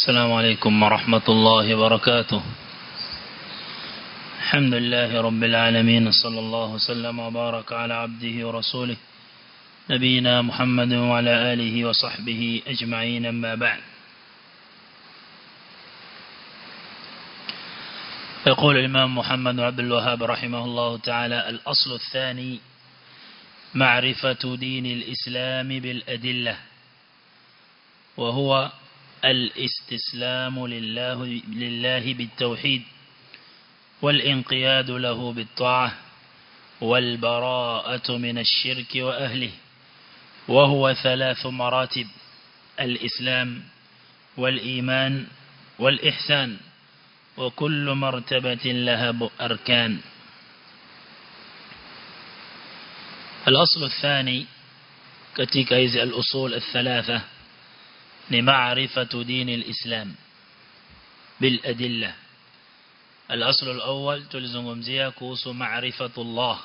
السلام عليكم ورحمة الله وبركاته الحمد لله رب العالمين صلى الله وسلم وبارك على عبده ورسوله نبينا محمد وعلى آله وصحبه أجمعين أما بعد يقول الإمام محمد عبد الوهاب رحمه الله تعالى الأصل الثاني معرفة دين الإسلام بالأدلة وهو الاستسلام لله, لله بالتوحيد والانقياد له بالطاعة والبراءة من الشرك وأهله وهو ثلاث مراتب الإسلام والإيمان والإحسان وكل مرتبة لها أركان الأصل الثاني كتك هذه الأصول الثلاثة لمعرفة دين الإسلام بالأدلة الأصل الأول تلزمزيها كوس معرفة الله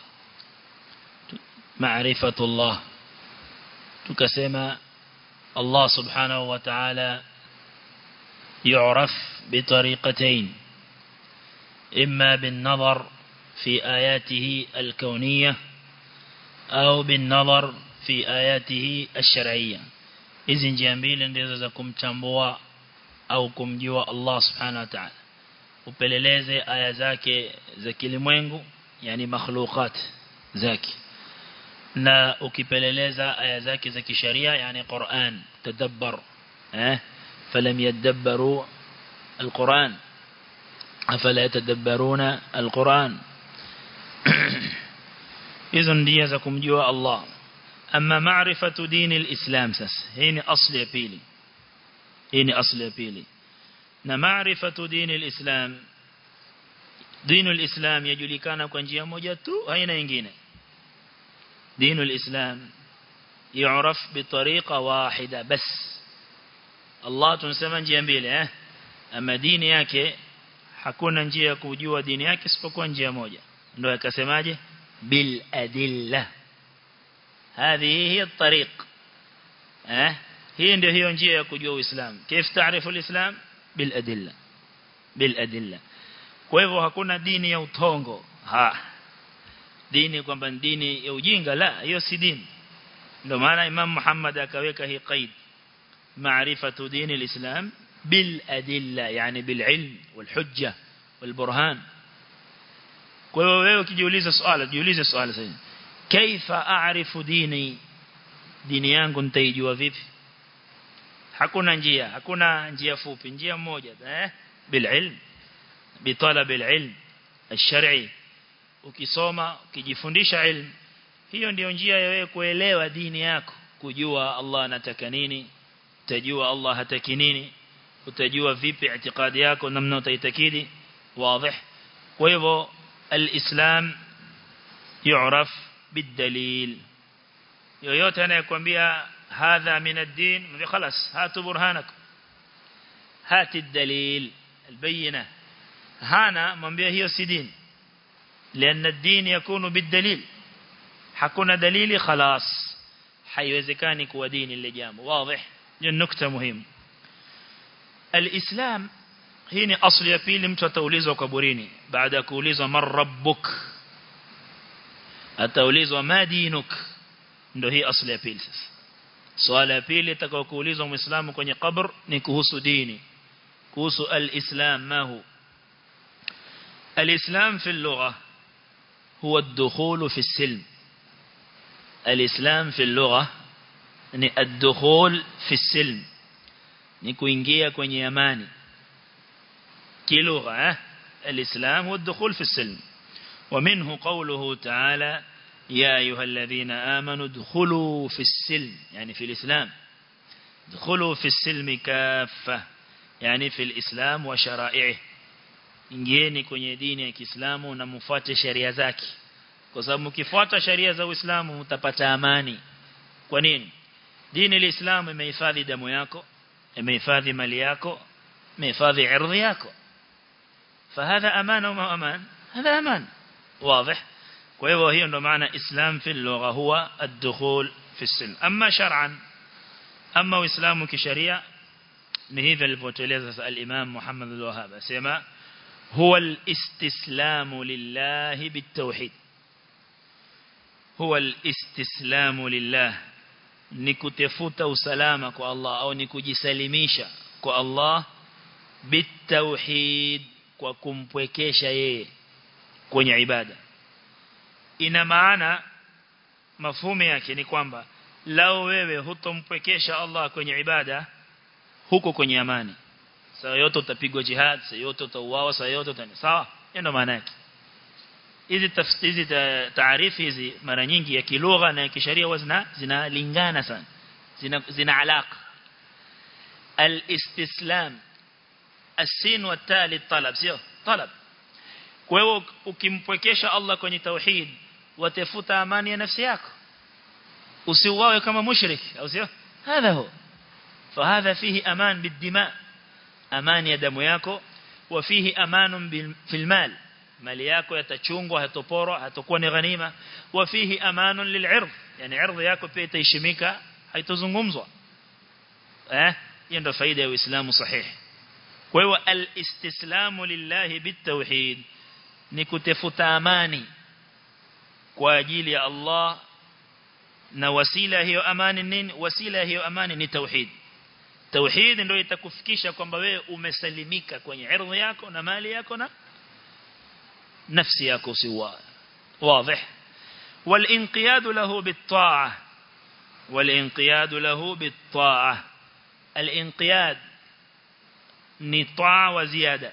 معرفة الله تكسم الله سبحانه وتعالى يعرف بطريقتين إما بالنظر في آياته الكونية أو بالنظر في آياته الشرعية hizi njia mbili ndizo za kumtambua au kumjua Allah subhanahu wa ta'ala upeleleze aya zake za kilimwengu yani makhluqat zake na ukipeleleza aya zake za kisharia yani Qur'an tadabbar eh falam yadabbaru القرآن أفلا يتدبرون القرآن إذن دي زكم جوا الله أما معرفة دين الإسلام سس هين أصل يبيلي هين أصل يبيلي نمعرفة دين الإسلام دين الإسلام يجلكان كنجيا موجاتو هين ينجين دين الإسلام يعرف بطريقة واحدة بس الله تنسمى njia mbili eh ama dini yake hakuna njia ya kujua dini yake isipokuwa njia moja ndio akasemaje bil adilla هذه هي الطريق اه هي ndio hiyo njia ya kujua uislamu كيف تعرف الاسلام بالادله بالادله kwa hivyo hakuna dini ya utongo ha dini kwamba dini ya ujinga la hiyo si dini ndio maana imam Muhammad akaweka hii qaid maarifatu dini alislam بالأدلة يعني بالعلم والحجة والبرهان kwa hiyo wewe ukijiuliza swali jiulize swali sasa kaifa aarifu dini dini yangu nitaijua vipi hakuna njia hakuna njia fupi njia moja eh bililm bitalab alilm الشرعي ukisoma ukijifundisha ilmu hiyo ndio njia ya wewe kuelewa dini yako kujua Allah anataka nini utajua Allah hataki nini utajua vipi itikadi yako namna utaitakidi wazi kwa hivyo alislam يعرف بالدليل yoyote anayekwambia hadha min ad-din mbi خلاص hatu burhanak hati ad-dalil al-bayyina hana mwambie hiyo si din لان الدين يكون بالدليل hakuna dalili خلاص haiwezekani kuwa dini ile jambo wazi ni nukta muhimu الإسلام hii ni asli ya pili mtu ataulizwa kaburini baada ya kuulizwa man rabbuk ataulizwa ma dinuk ndio hii asli ya pili sasa swala ya pili itakao kuulizwa muislamu kwenye kabr ni kuhusu dini kuhusu al-islam ma hu al-islam fi al-lugha huwa ad-dukhul fi as-silm al-islam fi al-lugha ni ad-dukhul fi as-silm ni kuingia kwenye amani kilugha eh الإسلام والدخول في السلم ومنه قوله تعالى يا أيها الذين آمنوا ادخلوا في السلم يعني في الإسلام ادخلوا في السلم كافة يعني في الإسلام وشرائعه ingieni kwenye dini ya Kiislamu na mfuate sheria zake kwa sababu mkifuata sheria za Uislamu mtapata amani kwa nini dini ya Uislamu imehifadhi damu yako imehifadhi mali yako imehifadhi ardhi yako فهذا أمان وما أمان هذا أمان واضح وهو هي عنده معنى إسلام في اللغة هو الدخول في السلم أما شرعا أما إسلام كشريعة ni hivi alivyotueleza sasa al-Imam Muhammad al-Wahhab asema huwa al-istislamu lillahi bitawhid huwa al-istislamu lillah ni kutafuta usalama kwa Allah au ni kujisalimisha kwa Allah bitawhid kwa kumpwekesha yeye kwenye ibada ina maana mafumu yake ni kwamba lao wewe hutompwekesha Allah kwenye ibada huko kwenye amani saa yote utapigwa jihad saa yote utauawa saa yote utani sawa ndio maana yake hizi tafsiri taarifu hizi mara nyingi ya kilugha na ya kisheria huwa zina zinalingana sana zina zina alaka al-istislam as-sin wa tali talab sio talab kwa hiyo ukimpwekesha Allah kwenye tauhid watafuta amani ya nafsi yako usiuawe kama mushrik au sio hadha huwa فهذا فيه أمان بالدماء أمان يا damu yako وفيه أمان في المال mali yako yatachungwa hatoporwa hatakuwa ni ghanima wa fihi amanun lil'ird yani ardh yako pia itaheshimika haitozungumzwa eh hiyo ndio faida ya uislamu sahihi kwa hiyo al-istislamu lillahi bitawhid ni kutafuta amani kwa ajili ya Allah na wasila hiyo amani nini wasila hiyo amani ni tauhid tauhid ndio itakufikisha kwamba wewe umesalimika kwenye ardhi yako na mali yako na nafsi yako siwa واضح والانقياد له بالطاعه والانقياد له بالطاعه الانقياد ni taa wa ziada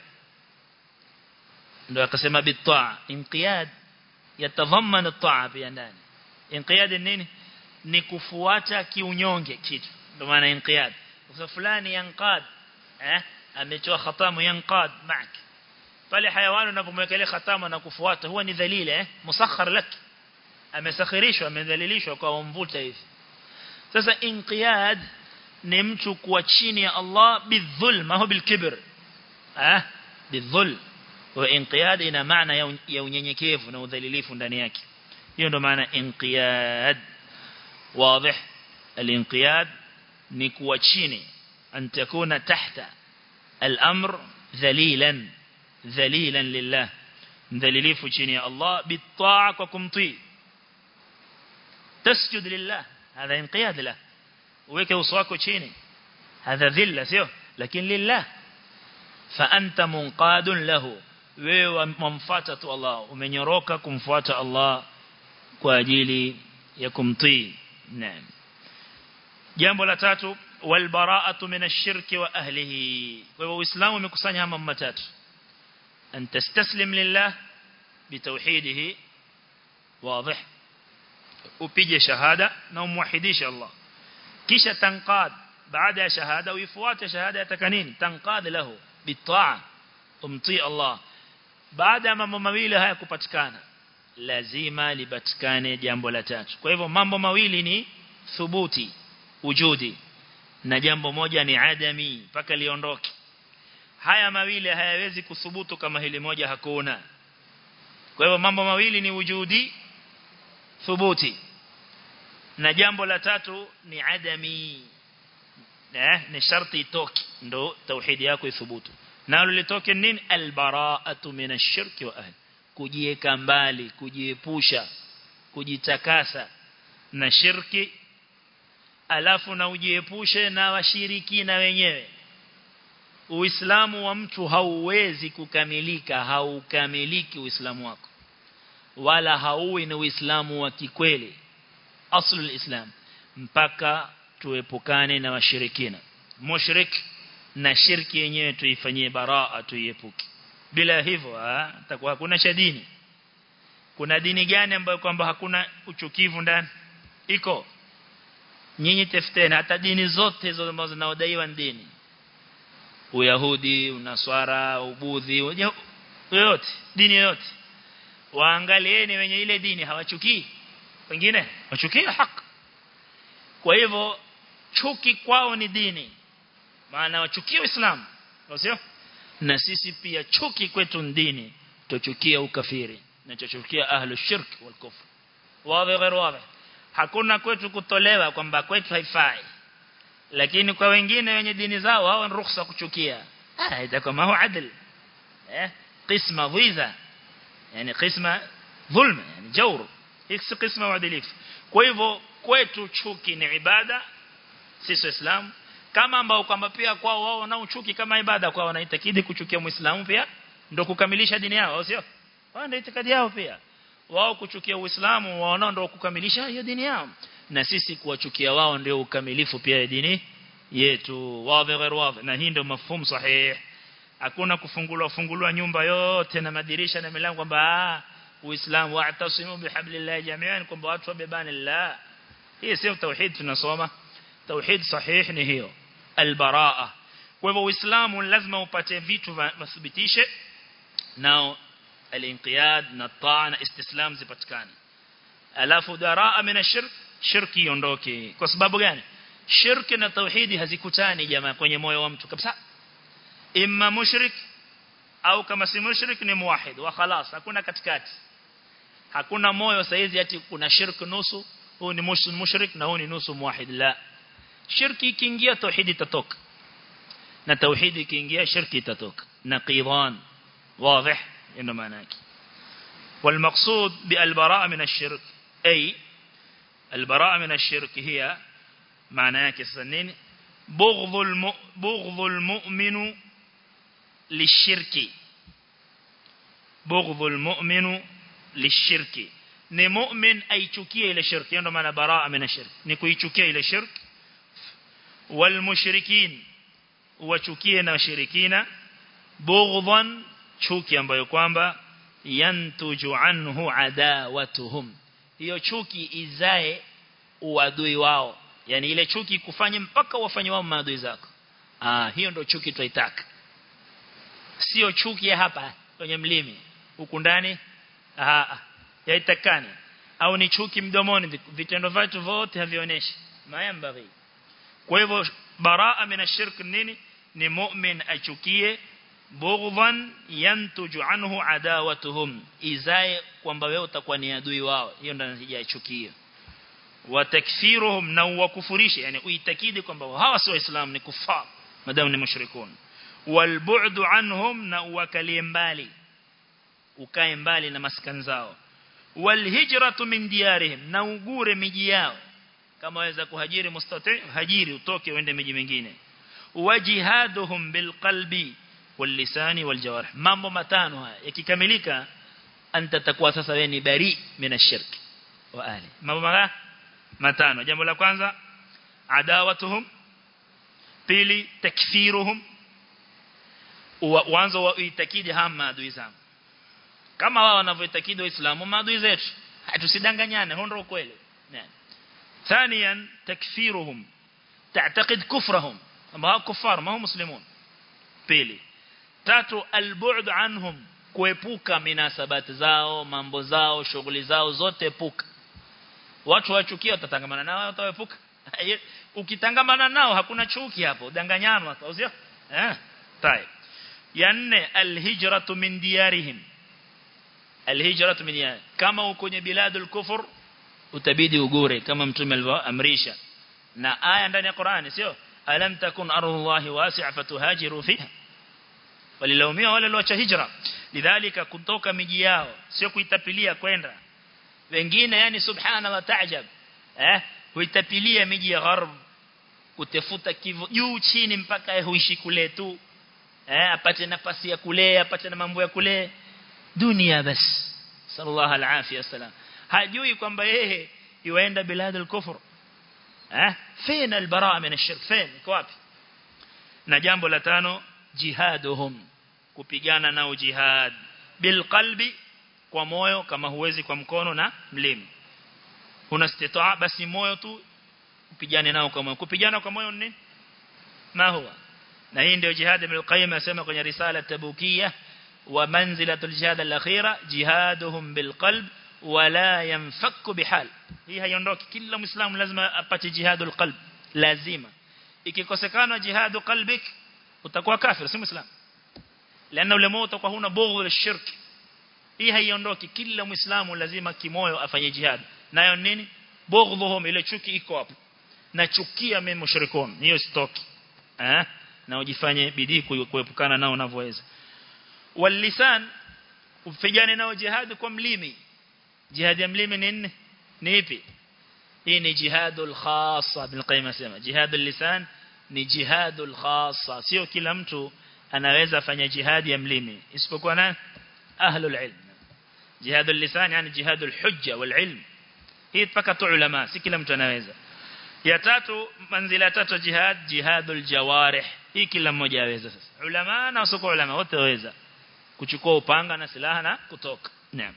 ndio akasema bitaa inqiyad yatadhaman at-taa pia ndani inqiyad nini ni kufuata kiunyonge kitu ndio maana inqiyad kwa fulani yanqad eh ametoa khatamu yanqad mak pale hayawani unapomwekelea khatamu na kufuata huwa ni dhalila eh musakhar lak amesakhirishwa amedhalilishwa kwa mvuta hivi sasa inqiyad ni mtu kuwa chini ya Allah bidhulm au bilkibr ah bidhulm wa inqiyad ina maana ya unyenyekevu na udhalilifu ndani yake hiyo ndo maana inqiyad wazi الانقياد ni kuwa chini an takuna tahta al-amr dhalilan dhalilan lillah mdhalilifu chini ya Allah bitaa kwa kumtii tasjud lillah hadha inqiyad lahu uweke uso wako chini hadha dhilla sio lakini lillah fa anta munqadun lahu wewe mumfuata tu Allah umenyoroka kumfuata Allah kwa ajili ya kumtii naam jambo la tatu wal bara'atu min ash-shirki wa ahlihi kwa hivyo uislamu umekusanya mambo matatu an tastaslim lillah bitawhidihi wazi upige shahada na umwahidishe Allah kisha tanqad baada ya shahada uifuate shahada yataka nini tanqad lahu bitaa umtii Allah baada ya mambo mawili haya kupatikana lazima lipatikane jambo la tatu kwa hivyo mambo mawili ni thubuti wujudi na jambo moja ni adami mpaka liondoke haya mawili hayawezi kuthubutu kama hili moja hakuna kwa hivyo mambo mawili ni wujudi thubuti na jambo la tatu ni adami eh ni sharti itoke ndo tauhidi yako ithubutu nalo litoke nini albara'atu min ash-shirki wa ahli kujieka mbali kujiepusha kujitakasa na shirki alafu na ujiepushe na washirikina wenyewe Uislamu wa mtu hauwezi kukamilika haukamiliki Uislamu wako wala hauwi ni Uislamu wa kikweli aslu islam mpaka tuepukane na washirikina mushrik na shirki yenyewe tuifanyie baraa tuiepuke bila hivyo takuwa hakuna cha dini kuna dini gani ambayo kwamba hakuna uchukivu ndani iko nyinyi tafuteni hata dini zote hizo ambazo zinaodaiwa dini Uyahudi, Unaswara, Ubudhi, yote dini yote waangalieni wenye ile dini hawachukii wengine wachukia haki kwa hivyo chuki kwao ni dini maana wachukia Uislamu sio na sisi pia chuki kwetu ni dini tuchukia ukafiri na tuchukia ahlu shirk wal kufr wazi غير wazi hakuna kwetu kutolewa kwamba kwetu haifai lakini kwa wengine wenye dini zao wao ni ruhusa kuchukia ah itakuwa ma huwa adl eh qisma dhiza yani qisma dhulma yani jawr hii qisma uadilifu kwa hivyo kwetu chuki ni ibada sisi waislamu kama ambao kwamba pia kwao wao wanao chuki kama ibada kwao wanaitakidi kuchukia muislamu pia ndio kukamilisha dini yao sio wao ndio itikadi yao pia wao kuchukia uislamu wao ndio kukamilisha hiyo dini yao na sisi kuwachukia wao ndio ukamilifu pia ya dini yetu wazi ghair wazi na hii ndio mafhumu sahihi hakuna kufungulwa fungulwa nyumba yote na madirisha na milango kwamba uislamu wa'tasimu bihablillahi jami'an kwamba watu wabebane la hii sio tauhid tunasoma tauhid sahihi ni hiyo albaraa kwa hivyo uislamu lazima upate vitu vithibitishe nao alinqiyad na taa na istislam zipatikane alafu daraa min ashirk shirki iondoke kwa sababu gani shirki na tauhidi hazikutani jamaa kwenye moyo wa mtu kabisa imma mushrik au kama si mushrik ni muwahid wa khalas hakuna katikati hakuna moyo saizi ati kuna shirki nusu huu ni mushrik na huu ni nusu muwahid la shirki ikiingia tauhidi itatoka na tauhidi ikiingia shirki itatoka naqidan واضح انه معناه والمقصود بالبراءه من الشرك اي البراءه من الشرك هي معناه كسنين بغض الم... بغض المؤمن للشرك بغض المؤمن للشرك ni mu'min aichukie ile shirki ndio maana baraa min ashirk ni kuichukia ile shirk wal mushrikin wachukie na washirikina bughdhan chuki ambayo kwamba yantuju anhu adawatuhum hiyo chuki izae uadui wao yani ile chuki kufanye mpaka wafanye wao maadui zako ah hiyo ndio chuki tunaitaka sio chuki ya hapa kwenye mlimi huku ndani ah yaitakani au ni chuki mdomoni vitendo vyetu vote havionyeshi mayambari kwa hivyo baraa min ashirk nini ni mu'min achukie bughdhan yantuju anhu adawatuhum izae kwamba wewe utakuwa ni adui wao hiyo ndio natija chukia wa takfiruhum na wakufurishe yani uitakidi kwamba hawa si waislamu ni kufar madamu ni mushrikun wal bu'du anhum na uwakalie mbali ukae mbali na maskani zao wal hijratu min diyarihim na ugure miji yao kama waweza kuhajiri mustati hajiri utoke uende miji mingine wajihaduhum bilqalbi واللسان والجوارح mambo matano haya yakikamilika anta takuwa sasa wewe ni bari min ashirk wa ali mambo matano jambo la kwanza adawatuhum pili takfiruhum wanzo wa itakidi hama maadui zangu kama wao wanavyoitakidi waislamu maadui zetu tusidanganyane hondo kweli ثانيا تكفيرهم تعتقد كفرهم ما هم كفار ما هم مسلمون pili tatu albu'd anhum kuepuka minasabati zao mambo zao shughuli zao zote epuka watu wachukia watatangamana nao wataepuka ukitangamana nao hakuna chuki hapo danganyano au sio eh tai ya nne alhijratu min diyarihim alhijratu min diyarihim kama uko kwenye biladul kufur utabidi ugure kama mtume alivyoamrisha na aya ndani ya Qur'ani sio alam takun ardullahi wasi'a fatuhajiru fiha walilaumia wale walioacha hijra lidhalika kutoka miji yao sio kuitapilia kwenda wengine yani subhana wa taajab eh huitapilia miji ya gharb kutafuta kivu juu chini mpaka huishi kule tu eh apate nafasi ya kule apate na mambo ya kule dunia bas sallallahu alaihi wasallam hajui kwamba yeye yuenda biladul kufur eh fina albaraa min ashirk fin iko wapi na jambo la tano jihaduhum kupigana nao jihad bil qalbi kwa moyo kama huwezi kwa mkono na mlimi una istitaa basi moyo tu upigane nao kwa moyo kupigana kwa moyo ni ma huwa na hii ndio jihad ibn al-qayyim asema kwenye risala tabukia wa manzilatul jihad al-akhira jihaduhum bil qalb wala yanfakku bihal hii haiondoki kila muislamu lazima apate jihadul qalb lazima ikikosekana jihadu qalbik utakuwa kafir si muislamu lana ule moyo utakuwa huna bughdh lishirk hii haiondoki kila muislamu lazima kimoyo afanye jihad nayo nini bughdhuhum ile chuki iko hapo nachukia mimi mushrikun hiyo stoki eh na ujifanye bidii kuepukana nao unavyoweza walisan upigane nao jihad kwa mlimi jihad ya mlimi ni nini ni ipi hii ni jihadul khassa bin qayyim asema jihadul lisan ni jihadul khassa sio kila mtu anaweza fanya jihad ya mlimi isipokuwa nani ahlul ilm jihadul lisan yani jihadul hujja wal ilm hii mpaka tu ulama si kila mtu anaweza ya tatu manzila ya tatu jihad jihadul jawarih hii kila mmoja aweza sasa ulama na usoko ulama wote waweza kuchukua upanga na silaha na kutoka naam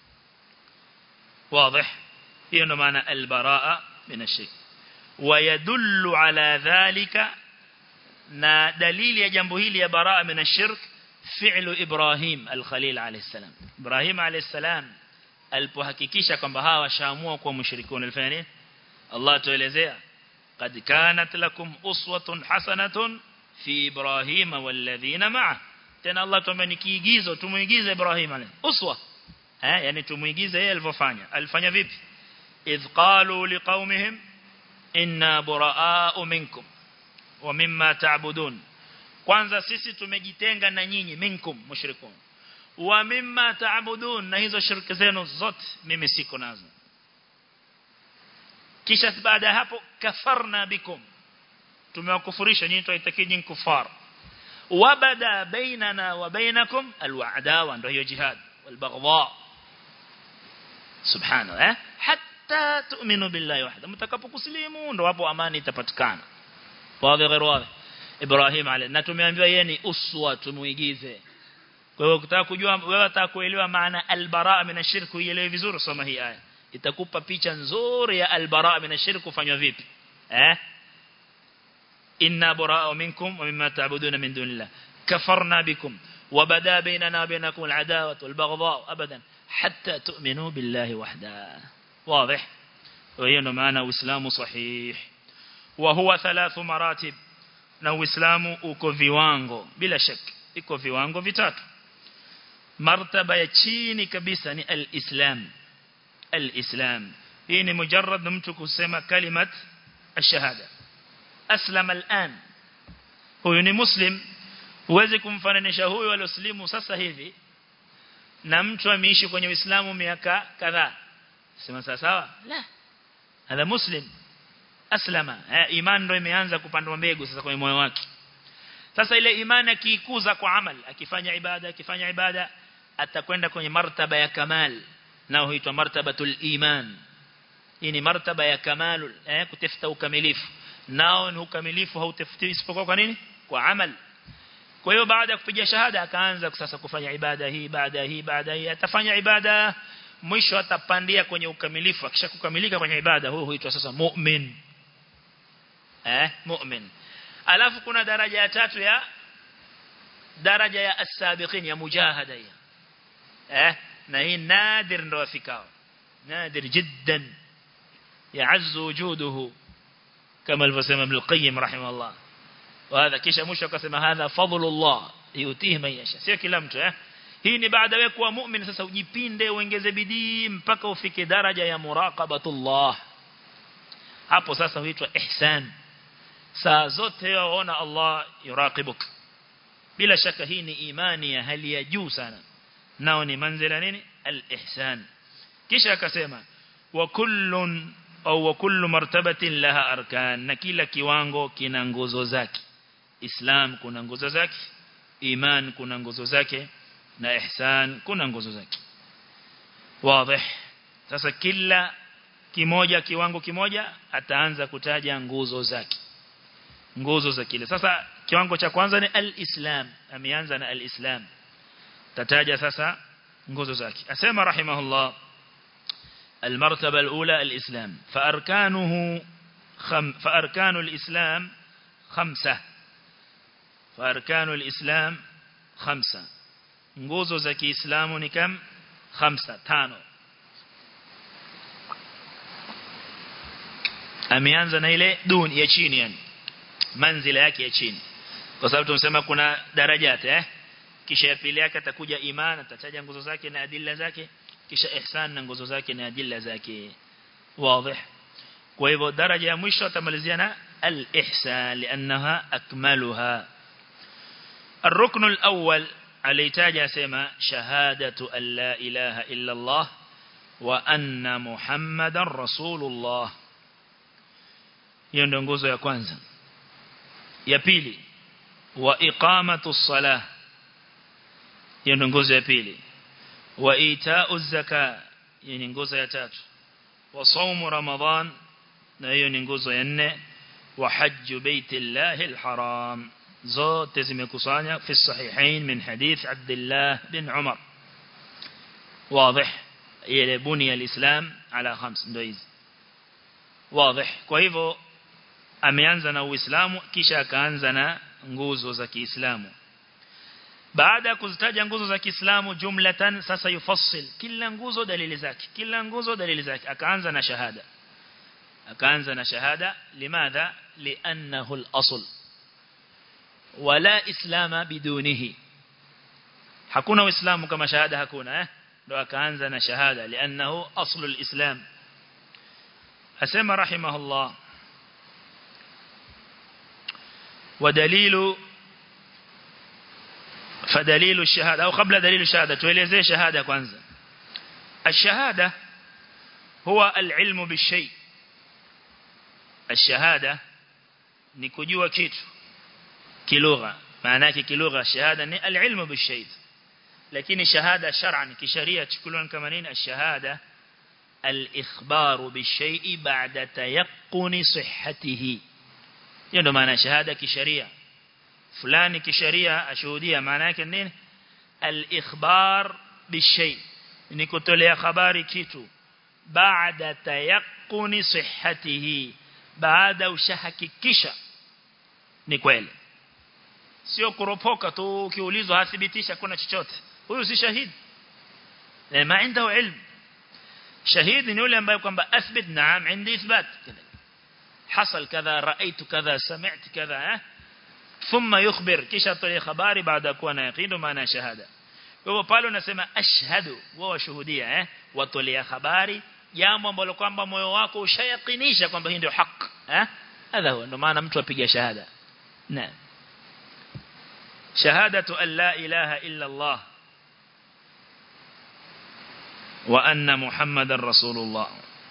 واضح hiyo ndo maana albaraa min ashirk ويدل على ذلك na dalili ya jambo hili ya baraa min ashirk fi'lu Ibrahim al-Khalil alayhi salam Ibrahim alayhi salam alipohakikisha kwamba hawa washaamua kuwa mushrikuna alifanya nini Allah tuelezea qad kanat lakum uswatun hasanatun fi Ibrahim walladhina ma'a tena Allah tuambia ni kiigizo tumuigize Ibrahim alayhi uswa eh yani tumuigize yeye alivyofanya alifanya vipi idh qalu liqaumihim inna buraa'u minkum wa mimma ta'budun kwanza sisi tumejitenga na nyinyi minkum mushrikun wa mimma ta'budun na hizo shirki zenu zote mimi siko nazo kisha baada ya hapo kafarna bikum tumewakufurisha nyinyi tuitakii nyinyi kufar wabada bainana wa bainakum alwa'dawa ndio hiyo jihad walbaghdha subhanahu eh hatta tu'minu billahi wahda mtakapokuslimu ndio hapo amani itapatikana wazi غير wazi Ibrahim alayhi na tumeambiwa yeye ni uswa tumuigize kwa hiyo ukitaka kujua wewe unataka kuelewa maana albara min ashirku ielewe vizuri soma hii aya itakupa picha nzuri ya albara min ashirku kufanywa vipi eh inna bara'u minkum wa mimma ta'buduna min dunillah kafarna bikum وبدا بيننا وبينكم العداوة والبغضاء أبدا حتى تؤمنوا بالله وحده واضح وهي معنى وإسلام صحيح وهو ثلاث مراتب na uislamu uko viwango bila shaka iko viwango vitatu martaba ya chini kabisa ni al-islam al-islam hii ni mujarrad mtu kusema kalimat ash-shahada aslam al-an huyu ni muslim huwezi kumfananisha huyu alioslimu sasa hivi na mtu ameishi kwenye uislamu miaka kadhaa sema sawa sawa la hadha muslim aslama iman ndo imeanza kupandwa mbegu sasa kwenye moyo wake sasa ile imani akiikuza kwa amal akifanya ibada akifanya ibada atakwenda kwenye martaba ya kamal nao huitwa martabatul iman hii ni martaba ya kamal eh kutafuta ukamilifu nao ni ukamilifu hautafuti isipokuwa kwa nini kwa amal kwa hiyo baada ya kupiga shahada akaanza sasa kufanya ibada hii baada hii baada hii atafanya ibada mwisho atapandia kwenye ukamilifu akishakukamilika kwenye ibada huyo huitwa sasa mu'min eh mu'min alafu kuna daraja ya tatu ya daraja ya as-sabiqin ya mujahada ya eh na hii nadir ndo afikao nadir jiddan ya'azzu wujuduhu kama alivyosema Ibn al-Qayyim rahimahullah وهذا kisha mwisho akasema hadha fadlullah yutihi man yasha sio kila mtu eh hii ni baada wewe kuwa mu'min sasa ujipinde uongeze bidii mpaka ufike daraja ya muraqabatullah hapo sasa huitwa ihsan saa zote waona Allah yuraqibuk bila shaka hii ni imani ya hali ya juu sana nao ni manzila nini al-ihsan kisha akasema wa kullun au wa kullu martabatin laha arkan na kila kiwango kina nguzo zake islam kuna nguzo zake iman kuna nguzo zake na ihsan kuna nguzo zake wazi sasa kila kimoja kiwango kimoja ataanza kutaja nguzo zake nguzo za kile sasa kiwango cha kwanza ni al-islam ameanza na al-islam tataja sasa nguzo zake asema rahimahullah المرتبة الأولى الإسلام فأركانه خم فأركان الإسلام خمسة فأركان الإسلام خمسة nguzo za Kiislamu ni kam khamsa tano ameanza na ile duni ya chini yani manzila yake ya chini kwa sababu tumesema kuna darajati eh kisha ya pili yake atakuja iman atataja nguzo zake na adilla zake kisha ihsan na nguzo zake na adilla zake wazi kwa hivyo daraja ya mwisho atamalizia na al-ihsan lianaha akmaluha الركن الأول عليتاج أسمى شهادة أن لا إله إلا الله وأن محمد رسول الله hiyo ndio nguzo ya kwanza ya pili wa iqamatu salah hiyo ndio nguzo ya pili wa ita'u zaka hiyo ni nguzo ya tatu wa saumu ramadhan na hiyo ni nguzo ya nne wa hajju baitillahi alharam zote zimekusanya fi sahihain min hadith Abdullah bin Umar واضح ile bunia alislam ala khams ndio hizi wazi kwa hivyo ameanza na uislamu kisha akaanza na nguzo za Kiislamu baada ya kuzitaja nguzo za Kiislamu jumlatan sasa yufassil kila nguzo dalili zake kila nguzo dalili zake akaanza na shahada akaanza na shahada limadha li'annahu al-asl wala islama bidunihi hakuna uislamu kama shahada hakuna eh ndo akaanza na shahada li'annahu aslu al-islam asema rahimahullah ودليل فدليل الشهادة أو قبل دليل الشهادة توليزي شهادة كwanza الشهادة هو العلم بالشيء الشهادة ni kujua kitu kilugha maana yake kilugha shahada ni alilmu bishay lakini shahada shar'an kisharia chukuliwa kama nini ashahada al-ikhbaru bishay ba'da tayaqquni sihhatihi hiyo ndo maana shahada kisharia fulani kisharia ashuhudia maana yake nini al-ikhbar bishay ni kutolea habari kitu baada tayaqquni sihhatihi baada ushahakikisha ni kweli sio kuropoka tu ukiulizwa hathibitisha kuna chochote huyu si shahidi ma عنده ilm shahidi ni yule ambaye kwamba athbit naam عندي اثبات حصل كذا رأيت كذا سمعت كذا ثم يخبر kisha tolee habari baada ya kuwa na yaqeen maana shahada kwa hivyo pale unasema ashhadu wao washuhudia eh watolea habari jambo ambalo kwamba moyo wako ushayakinisha kwamba hii ndio haki eh hadha huwa ndio maana mtu apiga shahada naam shahadatu an la ilaha illa Allah wa anna muhammadar rasulullah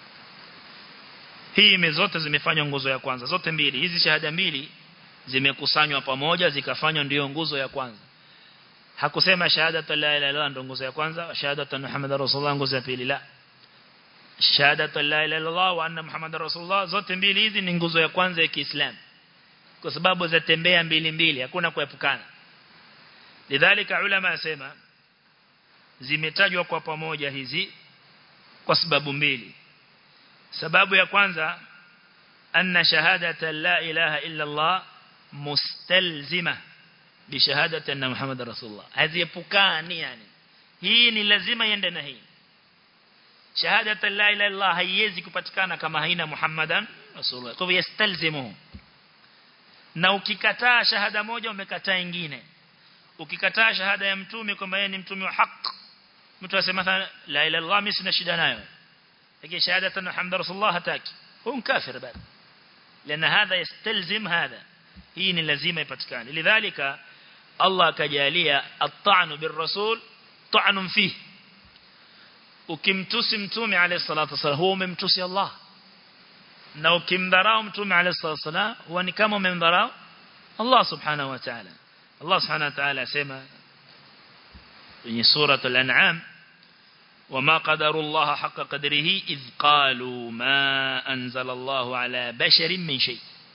hii zote zimefanywa nguzo ya kwanza zote mbili hizi shahada mbili zimekusanywa pamoja zikafanywa ndio nguzo ya kwanza hakusema shahadatu la ilaha illallah ndio nguzo ya kwanza shahadatu muhammadar rasulullah nguzo ya pili la shahadatu la ilaha illallah wa anna muhammadar rasulullah zote mbili hizi ni nguzo ya kwanza ya Kiislamu kwa sababu zatembea mbili mbili hakuna kuepukana lidhalika ulama asema zimetajwa kwa pamoja hizi kwa sababu mbili sababu ya kwanza anna shahadata la ilaha illa Allah mustalzima bi shahadati anna Muhammad rasulullah haziepukani yani hii ni lazima iende na hii shahadata la ilaha illa Allah haiwezi kupatikana kama haina Muhammadan rasulullah kwa hivyo yastalzimu na ukikataa shahada moja umekataa nyingine ukikataa shahada ya mtume kwamba yeye ni mtume wa haki mtu asema la ilaha illa Allah mimi sina shida nayo lakini shahadatan Muhammad rasulullah hataki huwa kafir bado لأن هذا يستلزم هذا hii ni lazima ipatikane lidhalika Allah akajalia at-ta'nu bir-rasul ta'nun fihi ukimtusi mtume alayhi salatu wasallam huwa umemtusi Allah na ukimdharau mtume alayhi salatu wasallam huwa ni kama umemdharau Allah subhanahu wa ta'ala Allah subhanahu wa ta'ala asema kwenye sura al-an'am وما قدر الله حق قدره إذ قالوا ما أنزل الله على بشر من شيء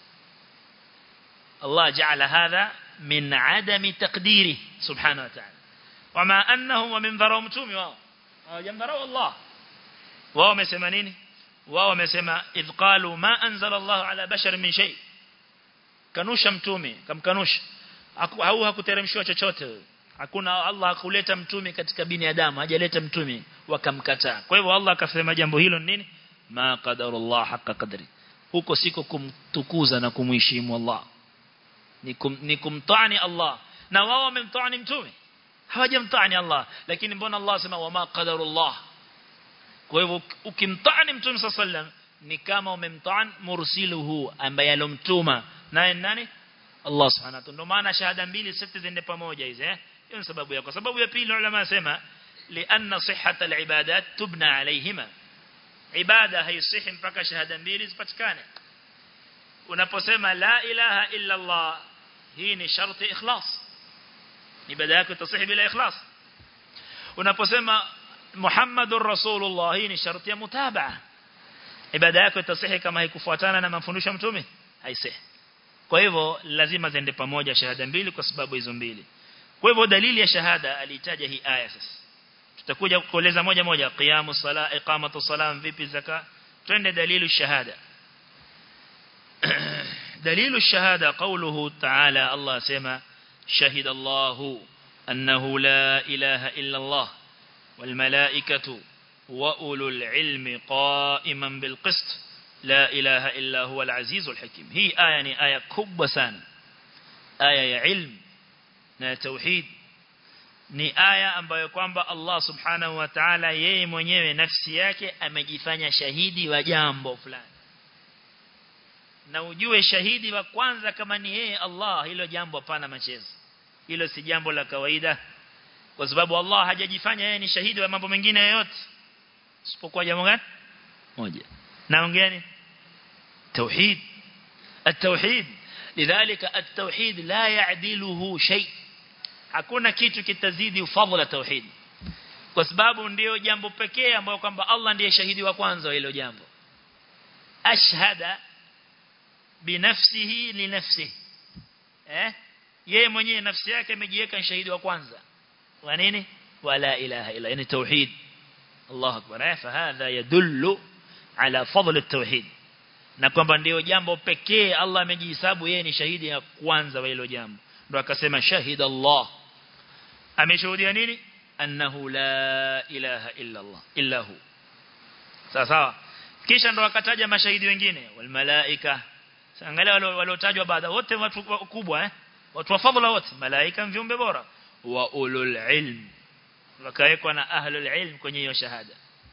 الله جعل هذا من عدم تقديره سبحانه وتعالى وما أنه ومن ذروا متومي واو جمذروا الله واو مسمانين واو مسما إذ قالوا ما أنزل الله على بشر من شيء kanusha mtume kamkanusha au hakuteremshwa chochote hakuna Allah hakuleta mtume katika binadamu hajaleta mtume wakamkataa kwa hivyo Allah akasema jambo hilo nini ma qadarullah haqa qadri huko siko kumtukuza na kumheshimu Allah ni, kum, ni kumtani Allah na wao wamemtani mtume hawajamtani Allah lakini mbona Allah sema wama qadarullah kwa hivyo ukimtani mtume sallam ni kama umemtaan mursiluhu ambaye alomtuma naye nani Allah subhanahu wa ta'ala ndio maana shahada mbili sita zende pamoja hizi eh hiyo ni sababu ya kwa sababu ya pili ulama wasema lianna sihhat alibadat tubna alayhima ibada haisihi mpaka shahada mbili zipatikane unaposema la ilaha illa Allah hii ni sharti ikhlas ibada yako itasihi bila ikhlas unaposema Muhammadur Rasulullah hii ni sharti ya mutabaa ibada yako itasihi kama haikufuatana na mafundisho ya mtume haisihi kwa hivyo lazima ziende pamoja shahada mbili kwa sababu hizo mbili kwa hivyo dalili ya shahada alitaja hii aya sasa tutakuja kueleza moja moja qiyamu sala iqamatu salam vipi zaka twende dalilu shahada dalilu shahada qawluhu ta'ala Allah sema shahida Allah annahu la ilaha illa Allah wal malaikatu wa ulul ilmi qa'iman bil qist la ilaha illa huwa al azizul hakim hii aya ni aya kubwa sana aya ya ilmu na tauhid ni aya ambayo kwamba Allah subhanahu wa ta'ala yeye mwenyewe nafsi yake amejifanya shahidi wa jambo fulani na ujue shahidi wa kwanza kama ni yeye Allah hilo jambo hapana machezo hilo si jambo la kawaida kwa sababu Allah hajajifanya yeye ni shahidi wa mambo mengine yote isipokuwa jambo gani moja naongeani tauhid التوحيد لذلك التوحيد لا يعدله شيء hakuna kitu kitazidi fadhila tauhid kwa sababu ndio jambo pekee ambayo kwamba Allah ndiye shahidi wa kwanza wa hilo jambo ashhada binafsihi li nafsihi eh yeye mwenyewe nafsi yake amejiweka shahidi wa kwanza wa nini wala ilaha illa yani tauhid Allah akbar fa hadha yadullu ala fadl at-tauhid na kwamba ndio jambo pekee Allah amejihesabu yeye ni shahidi ya kwanza wa hilo jambo ndo akasema shahida Allah ameshuhudia nini annahu la ilaha illa Allah illa hu sawa sawa kisha ndo akataja mashahidi wengine wal malaika angalia waliotajwa baada wote watu kubwa eh watu wa fadhila wote malaika viumbe bora wa ulul ilm wakawekwa na ahlul ilm kwenye hiyo shahada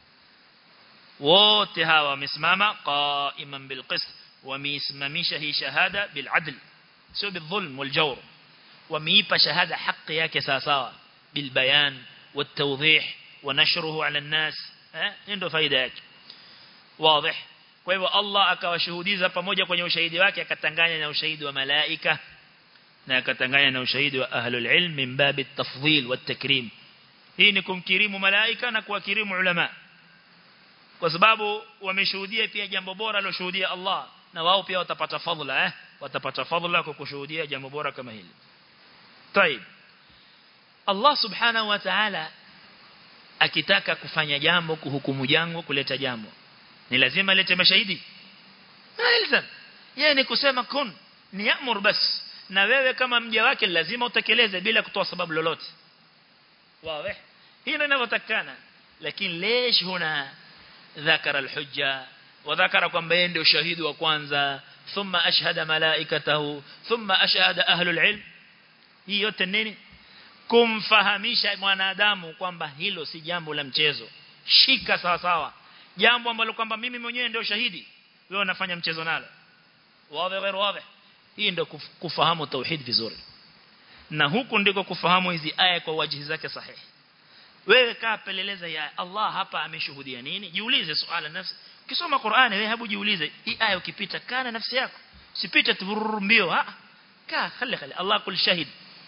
wote hawa wamesimama qaiman bil qist wameisimamisha hii shahada bil adl sio bil dhulm wal jawr wameipa shahada haki yake sawa sawa bil bayan wat tawdih wa nashruhu ala an-nas eh ndio faida yake wazi kwa hivyo Allah akawashuhudiza pamoja kwenye ushahidi wake akatanganya na ushahidi wa malaika na akatanganya na ushahidi wa ahlul ilm min bab at-tafdhil wat-takrim hii ni kumkirimu malaika na kuwakirimu ulama kwa sababu wameshuhudia pia jambo bora aloshuhudia Allah na wao pia watapata fadhila eh watapata fadhila kwa kushuhudia jambo bora kama hili طيب Allah subhanahu wa ta'ala akitaka kufanya jambo kuhukumu jambo kuleta jambo ni lazima alete mashahidi ilzam yeye ni kusema kun ni amur bas na wewe kama mja wake lazima utekeleze bila kutoa sababu lolote wazi hii ndio inavyotakana lakini lesh huna ذكر الحجة وذكر kwamba yeye ndio shahidi wa kwanza thumma ashhada malaikatahu thumma ashhada ahlul ilm hii yote nini kumfahamisha mwanadamu kwamba hilo si jambo la mchezo shika sawa sawa jambo ambalo kwamba mimi mwenyewe ndio shahidi wewe unafanya mchezo nalo wazi غير wazi hii ndio kufahamu tauhid vizuri na huku ndiko kufahamu hizi aya kwa wajihi zake sahihi wewe kaa peleleza ya Allah hapa ameshuhudia nini jiulize swala nafsi ukisoma Qur'ani wewe hebu jiulize hii aya ukipita kana nafsi yako sipite tu mbio ha kaa khali khali Allah kul shahid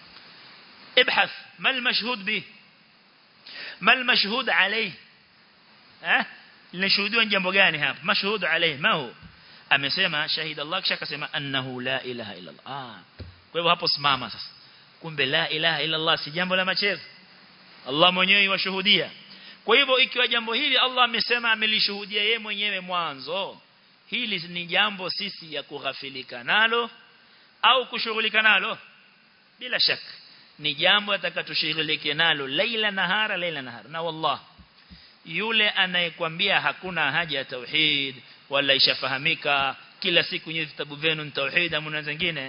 ابحث ما المشهود به ما المشهود عليه ها linashuhudiwa jambo gani hapa mashhud alayhi ma hu amesema shahid Allah kisha akasema annahu la ilaha illa Allah ah kwa hivyo hapo simama sasa kumbe la ilaha illa Allah si jambo la machezo Allah mwenyewe yashuhudia kwa hivyo ikiwa jambo hili Allah amesema amelishuhudia yeye mwenyewe mwanzo hili ni jambo sisi ya kughafilika nalo au kushughulika nalo bila shaka ni jambo atakatushughulike nalo laila nahara laila nahara na wallah yule anayekwambia hakuna haja ya tauhid wala ishafahamika kila siku nyinyi vitabu vyenu ni tauhid amuna zingine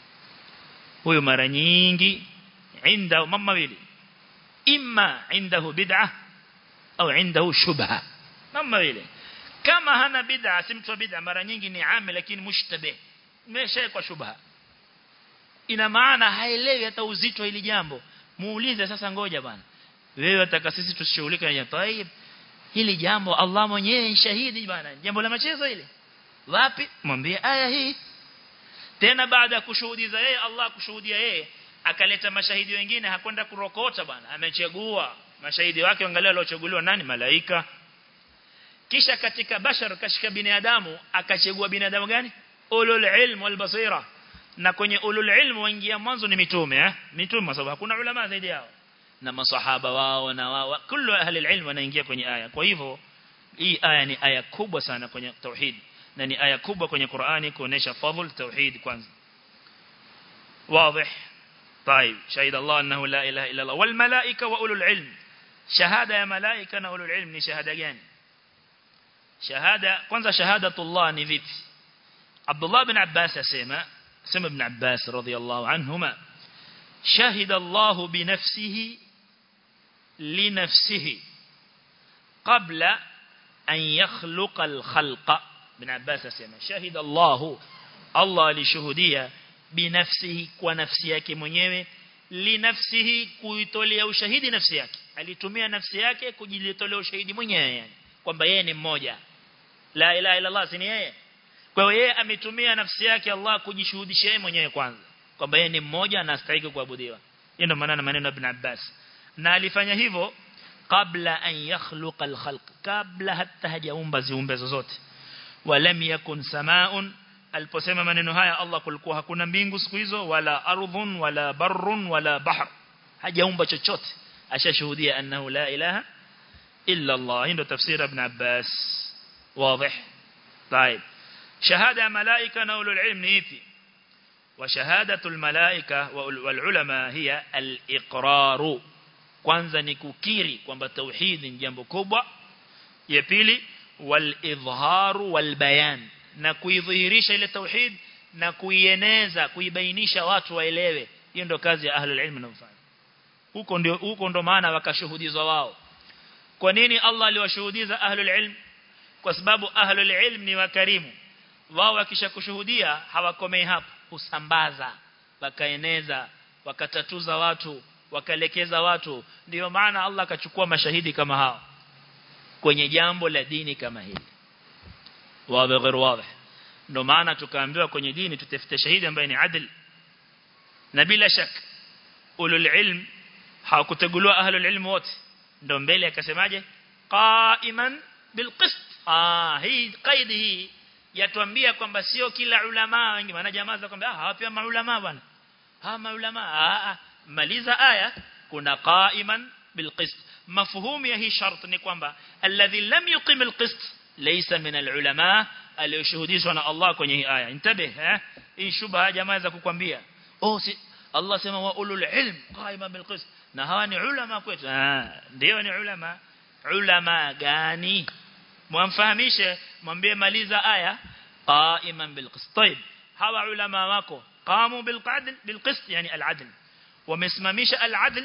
huyo mara nyingi inda mama wili imma indahu bid'ah au indahu shubha mama wili kama hana bid'a si mtu wa bid'a mara nyingi ni ame lakini mushtabih imeshawekwa shubha ina maana haelewi hata uzito hili jambo muulize sasa ngoja bwana wewe wataka sisi tusishughulike na jambo hili jambo Allah mwenyewe ni shahidi bwana jambo la machezo ile wapi mwambie aya hii tena baada ya kushuhudia yeye Allah kushuhudia yeye akaleta mashahidi wengine hakwenda kurokota bwana amechagua mashahidi wake angalia waliochaguliwa nani malaika kisha katika bashar kashika binadamu akachagua binadamu gani ulul ilm wal basira na kwenye ulul ilm waingia mwanzo ni mitume eh mitume sababu hakuna ulama zaidi yao na masahaba wao na wao kullu ahli ilm wanaingia kwenye aya kwa hivyo hii aya ni aya kubwa sana kwenye tauhid na ni aya kubwa kwenye Qur'ani kuonesha fadhil tauhid kwanza واضح طيب شهد الله أنه لا إله إلا الله والملائكة وأولو العلم شهادة يا ملائكة وأولو العلم ni shahada gani shahada kwanza shahadatullah ni vipi Abdullah bin Abbas asema sema ibn Abbas radhiyallahu anhuma shahida Allah binafsihi linafsihi qabla an yakhluqa al-khalqa ibn Abbas asema shahida Allah Allah alishuhudia binafsihi kwa nafsi yake mwenyewe linafsihi kuitolea ushahidi nafsi yake alitumia nafsi yake kujitolea ushahidi mwenyewe yani kwamba yeye ni mmoja la ilaha illa Allah si ni yeye kwa hiyo yeye ametumia nafsi yake Allah kujishuhudisha yeye mwenyewe kwanza kwamba yeye ni mmoja na astahili kuabudiwa hiyo ndio maana maneno ya Ibn Abbas na alifanya hivyo kabla an yakhluqa al-khalq kabla hata hajaumba ziumbe zozote walam yakun samaun aliposema maneno haya Allah kulikuwa hakuna mbingu siku hizo wala ardhun wala barrun wala bahr hajaumba chochote ashashuhudia annahu la ilaha illa Allah ndio tafsiri ibn Abbas واضح طيب شهادة ملائكة نقول العلم نيتي وشهادة الملائكة والعلماء هي الإقرار kwanza ni kukiri kwamba tauhid ni jambo kubwa ya pili wal idharu wal bayan na kuidhihirisha ile tauhid na kuieneza kuibainisha watu waelewe hiyo ndio kazi ya ahlul ilm wanafanya huko ndio huko ndo maana wakashuhudizwa wao kwa nini Allah aliwashuhudiza ahlul ilm kwa sababu ahlul ilm ni wakarimu wao wakishakushuhudia hawakomei hapo husambaza wakaeneza wakatatuza watu wakalekeza watu ndio maana Allah akachukua mashahidi kama hao kwenye jambo la dini kama hili wazi غير واضح ndio maana tukaambiwa kwenye dini tutafute shahidi ambaye ni adil na bila shaka ulul ilm hawakuteguliwa ahlul ilm wote ndio mbele akasemaje qaiman bilqist ah hii kaidi hii yatuambia kwamba sio kila ulama wengi maana jamaa za kwamba ah hawapi maulama bwana ha maulama ah maliza aya kuna qaiman bilqist mafhumu ya hii shart ni kwamba alladhi lam yuqim alqist laysa min alulama aliyoshuhudishwa na Allah kwenye hii aya intabih eh hii shubha jamaa za kukwambia oh si Allah sema wa ulul ilm qaiman bilqist na hawa ni ulama kwetu ah ndio ni ulama ulama gani mwamfahamishe mwambie maliza aya qaiman bilqist طيب hawa ulama wako qamu bilqadl bilqist yani aladl wamesimamisha aladl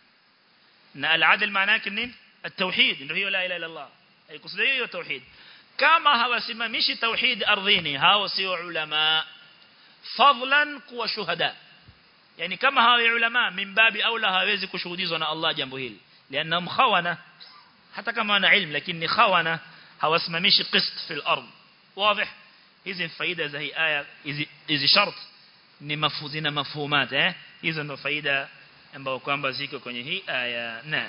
na aladl maana yake nini التوحيد ndio hiyo la ilaha illa Allah haikusudia hiyo tauhid kama hawasimamishi tauhid ardhini hao sio ulama fadlan kuwa shuhada yani kama hawa ulama mimbabi aula hawezi kushuhudizwa na Allah jambo hili lianna khawana hata kama wana ilmu lakini ni khawana hawasimamishi qist fil ard wazi hizi faida za hii aya hizi hizi shart ni mafuzina mafhumat eh hizo ndo faida ambazo kwamba ziko kwenye hii aya naam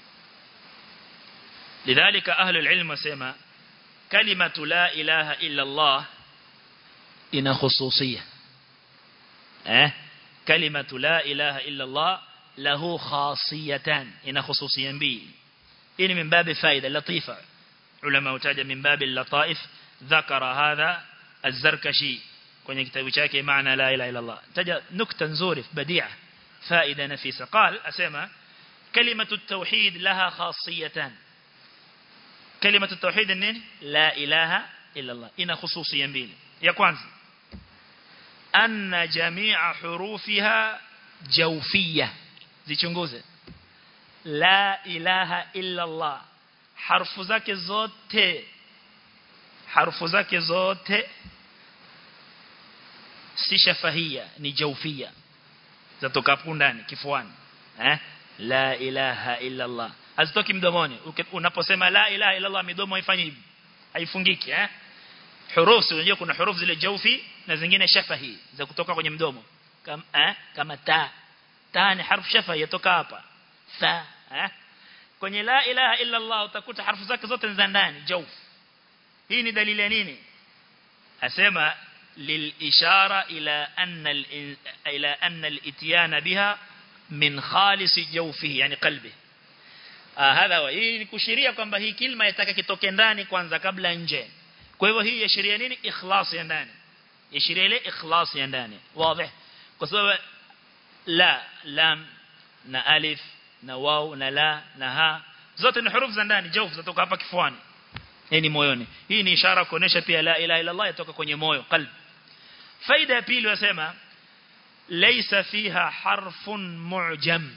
لذلك أهل العلم وسيما كلمة لا إله إلا الله إن خصوصية أه؟ كلمة لا إله إلا الله له خاصيتان إن خصوصيا بي إن من باب فائدة لطيفة علماء تاج من باب اللطائف ذكر هذا الزركشي kwenye kitabu chake maana la ilaha illa Allah taja nukta nzuri badi'a faida nafisa قال asema kalimatu at-tauhid laha khasiyatan كلمة التوحيد النين لا إله إلا الله إن خصوصيا بيل يا كwanza أن جميع حروفها جوفية zichunguze la ilaha illa Allah harfu zake zote harufu zake zote si shafahia ni jaufia zatoka hapo ndani kifuani eh la ilaha illa Allah hazitoki mdomoni unaposema la ilaha illa Allah midomo haifanyi hivi haifungiki eh hurufu unajua kuna hurufu zile jaufi na zingine shafahi za kutoka kwenye mdomo kama eh kama ta ta ni harfu shafahi yatoka hapa tha eh kwenye la ilaha illa Allah utakuta harfu zake zote za ndani jauf hii ni dalili ya nini asema للإشارة إلى أن إلى أن الإتيان بها من خالص جوفه يعني قلبه آه هذا هو hii ni kushiria kwamba hii kilma yataka kitoke ndani kwanza kabla nje kwa hivyo hii yashiria nini ikhlas ya ndani yashiria ile ikhlas ya ndani wazi kwa sababu la lam na alif na waw na la na ha zote ni hurufu za ndani jawf zatoka hapa kifuani hii ni moyoni hii ni ishara kuonesha pia la ilaha illa Allah yatoka kwenye moyo qalbi faida ya pili wasema laysa fiha harfun mu'jam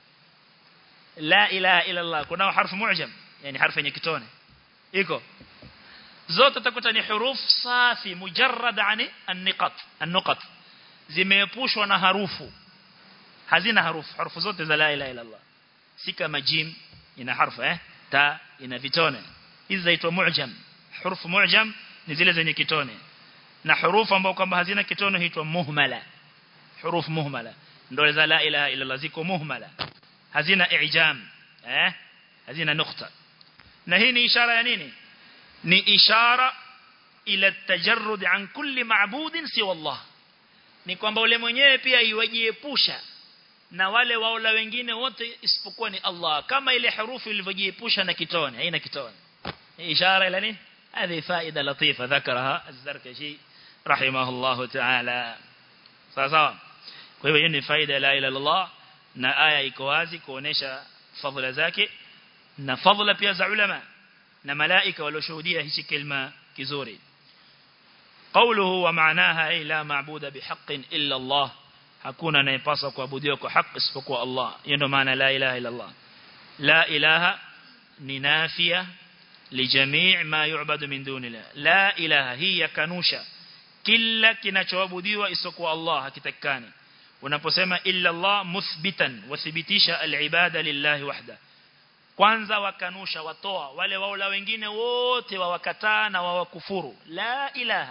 la ilaha illa Allah kuna harfu mu'jam yani harfu yenye kitone iko zote utakuta ni huruf safi mujarrad ani an-niqat an-nuqat zimeepushwa na harufu hazina harufu harufu zote za la ilaha illa Allah si kama jim ina harfu eh ta ina vitone hizi zaitwa mu'jam hurufu mu'jam ni zile zenye kitone na hurufu ambao kwamba hazina kitone huitwa muhmala hurufu muhmala ndio za la ilaha illa Allah ziko muhmala hazina i'jam eh hazina nukta na hii ni ishara ya nini ni ishara ila tajarrud an kulli ma'budin siwa Allah ni kwamba ule mwenyewe pia iwajiepusha na wale waola wengine wote isipokuwa ni Allah kama ile harufu ilivyojiepusha na kitone haina kitone إشارة إلى نين هذه فائدة لطيفة ذكرها الزركشي رحمه الله تعالى sawa kwa hivyo ni faida la ila Allah na aya iko wazi kuonesha fadhila zake na fadhila pia za ulama na malaika walioshuhudia hichi kilma kizuri qawluhu wa maanaha ay la ma'buda bihaqqin illa Allah hakuna anayepaswa kuabudiwa kwa haki isipokuwa Allah hiyo ndio maana la ilaha illa Allah la ilaha ni nafia lijamii ma yu'badu min dunillah la ilaha hii yakanusha kila kinachoabudiwa isipokuwa Allah hakitakani unaposema illa Allah muthbitan wathibitisha al-ibada lillahi wahda kwanza wakanusha watoa wale waula wengine wote wawakataa na wawakufuru la ilaha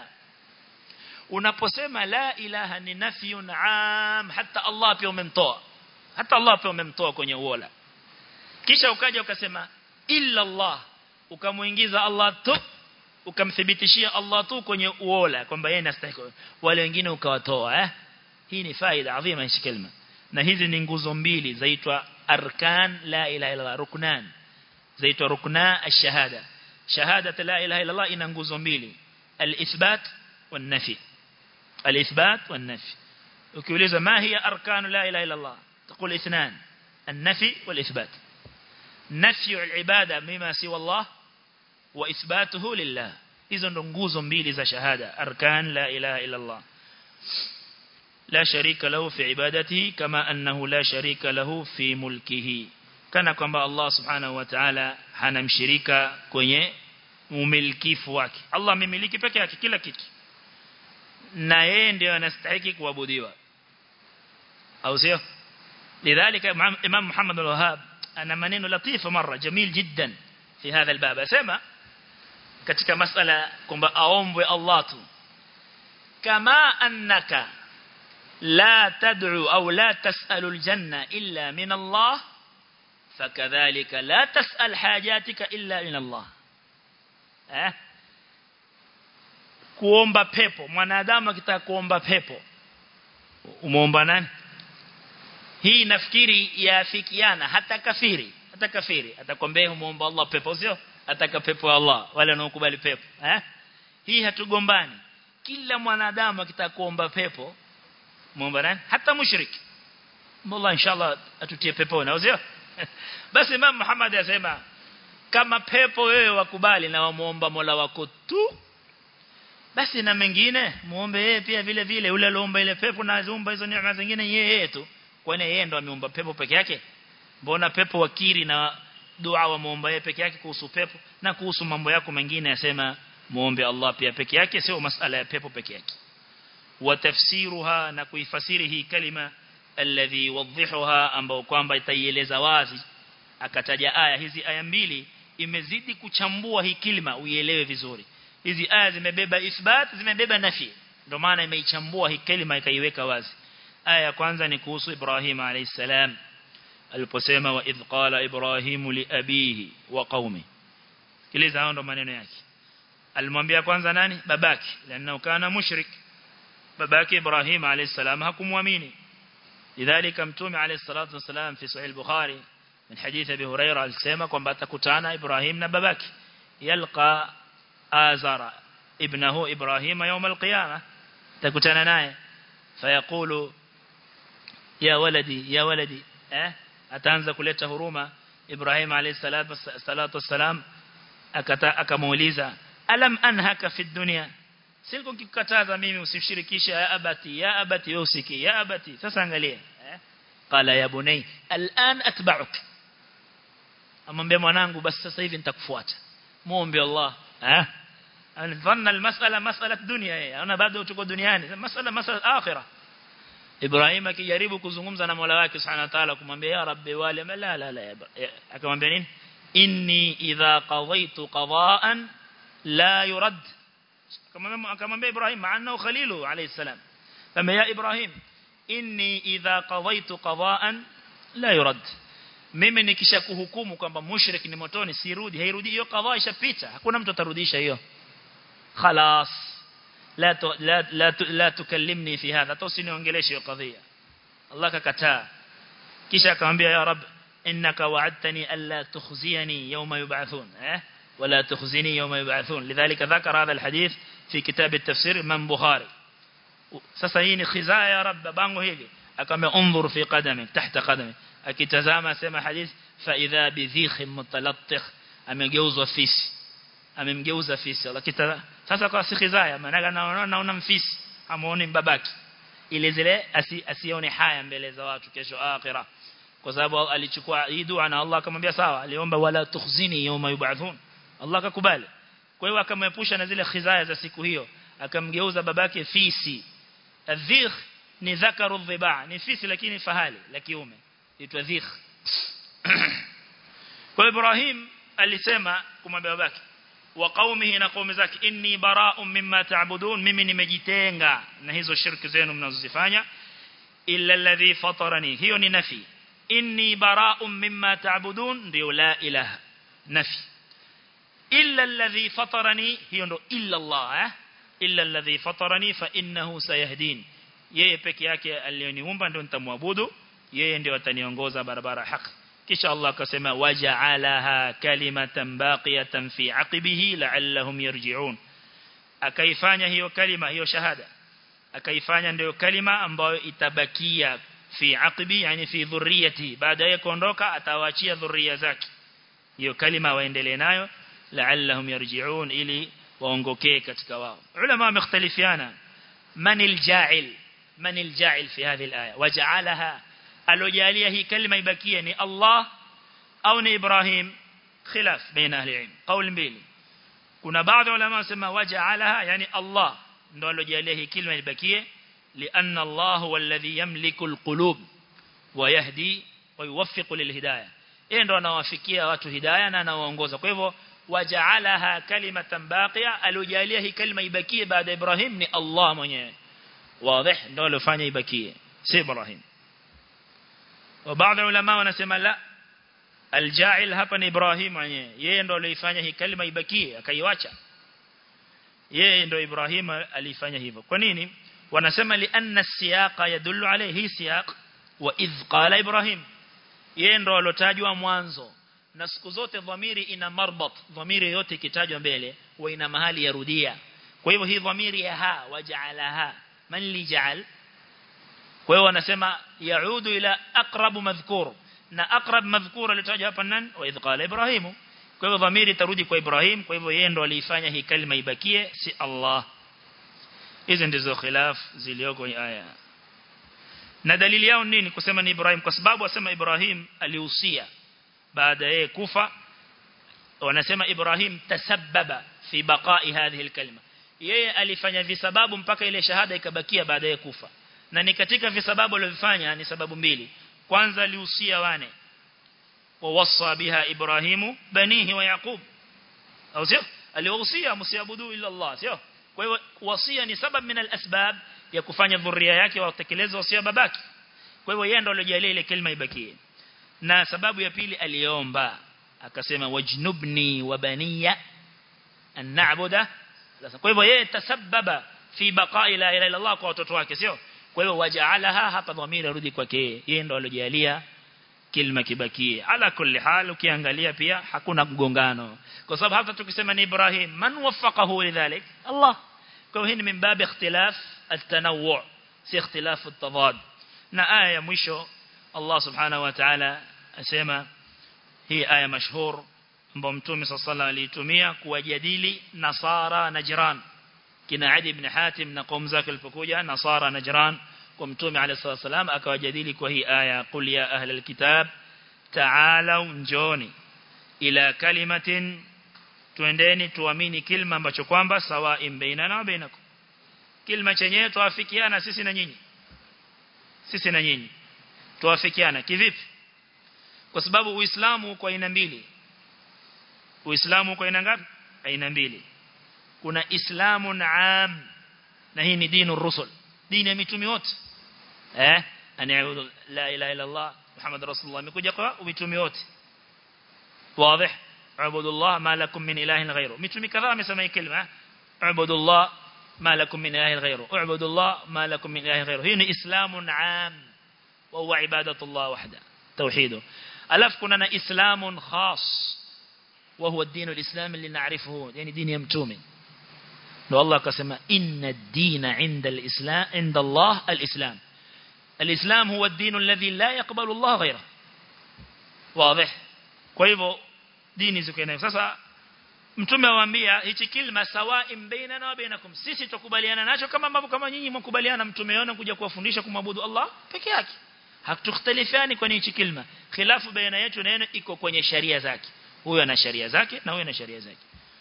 unaposema la ilaha ni nafyun am hata Allah pia umemtoa hata Allah pia umemtoa kwenye uola kisha ukaja ukasema illa Allah ukamuingiza Allah tu ukamthibitishia Allah tu kwenye uola kwamba yeye anastahili wale wengine ukawatoa eh hii ni faida adhima hishi kalima na hizi ni nguzo mbili zaitwa arkan la ilaha illa Allah ruknan zaitwa rukna ash-shahada shahada la ilaha illa Allah ina nguzo mbili al-ithbat wan-nafi al-ithbat wan-nafi ukiuliza ma hiya arkan la ilaha illa Allah تقول اثنان النفي والإثبات نفي العبادة مما سوى الله وإثباته لله إذن ننقوز mbili za shahada arkan la ilaha illa Allah لا شريك له في عبادته كما أنه لا شريك له في ملكه kana kwamba Allah subhanahu wa ta'ala hana mshirika kwenye umilkifu wake Allah amemiliki peke yake kila kitu na yeye ndiye anastahili kuabudiwa au sio lidhalika imam Muhammad al-Wahhab ana maneno latifa mara jamil jiddan fi hadha albab asema katika masala kwamba aombwe Allah tu kama annaka لا تدعو أو لا تسأل الجنة إلا من الله فكذلك لا تسأل حاجاتك إلا من الله eh kuomba pepo mwanadamu akitaka kuomba pepo umuomba nani hii nafikiri yaafikiana hata kafiri hata kafiri atakwambia umuomba Allah pepo sio ataka pepo Allah wale wanaokubali pepo eh hii hatugombani kila mwanadamu akitaka kuomba pepo muomba nani hata mushrik Allah inshallah atutie peponi au sio basi Imam Muhammad asema kama pepo wewe wakubali na wamuomba Mola wako tu basi na mengine muombe yeye pia vile vile ule aliomba ile pepo na aziumba hizo neema zingine yeye tu kwani yeye ndo ameumba pepo peke yake mbona pepo wakiri na dua wa muomba yeye peke yake kuhusu pepo na kuhusu mambo yako mengine yasema muombe Allah pia peke yake sio masala ya pepo peke yake watafsiruha na kuifasiri hii kalima alladhi wadhihuha ambao kwamba itaieleza wazi akataja aya hizi aya mbili imezidi kuchambua hii kilima uielewe vizuri hizi aya zimebeba ithbat zimebeba nafi ndio maana imeichambua hii kalima ikaiweka wazi aya ya kwanza ni kuhusu Ibrahim alayhi salam aliposema wa idh qala Ibrahim li abihi wa qaumi sikiliza hao ndo maneno yake alimwambia kwanza nani babake lana kana mushrik babake Ibrahim alayhi salam hakumwamini لذلك متوم عليه الصلاة والسلام في صحيح البخاري من حديث أبي هريرة السيمة كما تكتانا إبراهيم نببك يلقى آزر ابنه إبراهيم يوم القيامة تكتانا ناي فيقول يا ولدي يا ولدي أه؟ أتانز كلية هرومة إبراهيم عليه الصلاة والسلام أكموليزا ألم أنهك في الدنيا siku kikataza mimi usimshirikishe ya abati ya abati wewe usiki ya abati sasa angalia eh qala ya bunay al'an atba'uk amwambia mwanangu basi sasa hivi nitakufuata muombe Allah eh anadhanna almas'ala mas'alat dunya yeye ana bado tuko duniani mas'ala mas'ala akhirah Ibrahim akijaribu kuzungumza na Mola wake Subhanahu wa Ta'ala kumwambia ya rabbi wale la la la akamwambia nini inni idha qadaytu qada'an la yurad akamwambia Ibrahim maana khalilu alayhi salam kama ya Ibrahim inni idha qadaytu qada'an la yurad mimi nikisha kuhukumu kwamba mushrik ni motoni sirudi hairudi hiyo qadha ishapita hakuna mtu atarudisha hiyo خلاص لا ت... لا لا ت... لا تكلمني في هذا توسنiongeleshe hiyo kadhia Allah kakataa kisha akamwambia ya rab innaka wa'adtani alla tukhziyani yawma yub'athun eh ولا تخزني يوم يبعثون لذلك ذكر هذا الحديث في كتاب التفسير من بخاري sasa hii ni khizaa ya rabb bango hili akamwambia unzur fi qadami tahta qadami akitazama sema hadith fa idha bi dhikh mutalattikh amegeuzwa fisi amemgeuza fisi Allah sasa kwa si khizaa maana naona naona mfisi amuone babaki ile zile asione haya mbele za watu kesho akhira kwa sababu alichukua hii dua na Allah akamwambia sawa aliomba wala tukhzini yawma yub'athun Allah akakubali kwa hiyo akamepusha na zile khizaya za siku hiyo akamgeuza babake fisi adhikh ni dhakaru dhiba ni fisi lakini fahali la kiume itwa dhikh kwa Ibrahim alisema kumwambia babake wa qaumihi na qaumi zake inni bara'un mimma ta'budun mimi nimejitenga na hizo shirki zenu mnazozifanya illa alladhi fatarani hiyo ni nafi inni bara'un mimma ta'budun ndio la ilaha nafi illa alladhi fatarani hiyo ndo illa Allah eh illa alladhi fatarani fa innahu sayahdin yeye peke yake aliyoniumba ndio nitamwabudu yeye ndio ataniongoza barabara haki kisha Allah akasema waja'alaha kalimatan baqiyatan fi aqibihi la'allahum yarji'un akaifanya hiyo kalima hiyo shahada akaifanya ndio kalima ambayo itabakia fi aqibi yani fi dhurriyati baadaye kuondoka atawaachia dhurriya zake hiyo kalima waendelee nayo la'allahum yarji'un ili waongokee katika wao ulama wamختلفiana man alja'il man alja'il fi hadhihi alaya waja'alaha alojalia hii kalima ibakie ni Allah au ni Ibrahim khilaf baina ahli ilm qaul mbili kuna baadhi ulama wasema waja'alaha yani Allah ndo alojalia hii kalima ibakie لأن الله هو الذي يملك القلوب ويهدي ويوفق للهداية yeye ndo anawafikia watu hidayah na anawaongoza kwa hivyo waja'alaha kalimatan baqiya alojalia hii kalima ibakie baada Ibrahim ni Allah mwenyewe wazi ndo alofanya ibakie si Ibrahim وبعض العلماء wanasema la alja'il hapa ni Ibrahim mwenyewe yeye ndo alifanya hii kalima ibakie akaiacha yeye ndo Ibrahim alifanya hivyo kwa nini wanasema li anna siyaqa yadullu alayhi siyaq wa idh qala Ibrahim yeye ndo alotajwa mwanzo na siku zote dhamiri ina marbat dhamiri yote ikitajwa mbele huwa ina mahali ya rudia kwa hivyo hii dhamiri ya ha waja'alaha man li ja'al kwa hiyo wanasema yaudu ila aqrab madhkur na aqrab madhkur alitajwa hapa nani wa idh qala ibrahim kwa hivyo dhamiri tarudi kwa ibrahim kwa hivyo yeye ndo alifanya hii kalima ibakie si allah hizo ndizo khilaf zilioko aya na dalili yao nini kusema ni ibrahim kwa sababu wasema ibrahim alihusia baada yeye kufa wanasema ibrahim tasabbaba fi baqa'i hadhihi alkalima yeye alifanya visababu mpaka ile shahada ikabakia baadaye kufa na ni katika visababu alivyofanya ni sababu mbili kwanza alihusia wane wawassa biha ibrahimu banihi wa yaqub au sio aliwahusia msiabudu illa Allah sio kwa hiyo wasia ni sababu min alasbab ya kufanya dhuria yake watekeleze wasia babaki kwa hivyo yeye ndo aliyojalia ile kalima ibakie na sababu ya pili aliomba akasema wajnubni wa baniya an na'budu kwa hivyo yeye tasababa fi baqa'i la ilaha illa Allah kwa watoto wake sio kwa hivyo wajaalaha hapa dhamira rudi kwake yeye ndo aliyojalia kilma kibakie ala kulli hal ukiangalia pia hakuna mgongano kwa sababu hata tukisema ni Ibrahim man waffaqahu lidhalik Allah kwa hiyo ni min bab ikhtilaf at-tanawwu si ikhtilaf at-tadad na aya ya mwisho Allah subhanahu wa ta'ala asema hii aya mashhur ambayo mtume sallallahu aliitumia kuwajadili nasara najran kina Adi ibn Hatim na qaum zake walipokuja nasara najran kwa mtume alayhi wasallam akawajadili kwa hii aya qul ya ahli alkitab ta'alu njoni ila kalimatin tuendeni tuamini kilma ambacho kwamba sawa'in bainana wa bainakum kilma chenyewe tuafikiana sisi na nyinyi sisi na nyinyi tuafikiana kivipi kwa sababu uislamu kwa aina mbili uislamu kwa aina ngapi aina mbili kuna islamun am na hii ni dinu rusul dini ya mitume wote eh aniabudu la ilaha illa allah muhammad rasulullah imekuja kwa mitume wote wazi abudu allah ma lakum min ilahin ghayru mitume kadhaa amesema hii kalima abudu allah ما لكم من إله غيره اعبدوا الله ما لكم من إله غيره هنا إسلام عام وهو عبادة الله وحده توحيده ألف كنا إسلام خاص وهو الدين الإسلام اللي نعرفه يعني دين يمتومي لو الله قسم إن الدين عند الإسلام عند الله الإسلام الإسلام هو الدين الذي لا يقبل الله غيره واضح كيفو ديني زكينا sasa mtume awaambia hichi kilma sawa'in bainana wa bainakum sisi tukubaliana nacho kama mambo kama nyinyi mkubaliana mtume yona kuja kuwafundisha kumwabudu Allah peke yake hatuختلفani kwa hichi kilma khilafu baina yetu na yenu iko kwenye sharia zake huyo ana sharia zake na huyo ana sharia zake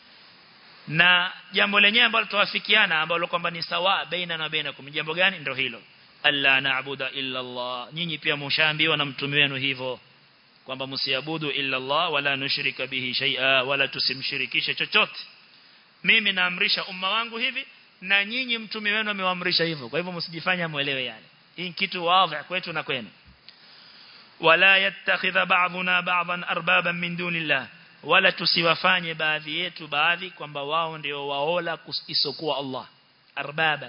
na jambo lenyewe ambalo tuwafikiana ambalo kwamba ni sawa baina na bainakum jambo gani ndio hilo alla na'budu illa Allah nyinyi pia mshaambiwa na mtume wenu hivyo kwamba msiabudu illa Allah wala nushrika bihi shay'a wala tusimshirikishe chochote mimi naamrisha umma wangu hivi na nyinyi mtume wenu amewaamrisha hivyo kwa hivyo msijifanya muelewe yale hii kitu wazi kwetu na kwenu wala yattakhidha ba'duna ba'dan arbaban min dunillah wala tusiwafanye baadhi yetu baadhi kwamba wao ndio waola isokuwa Allah arbaban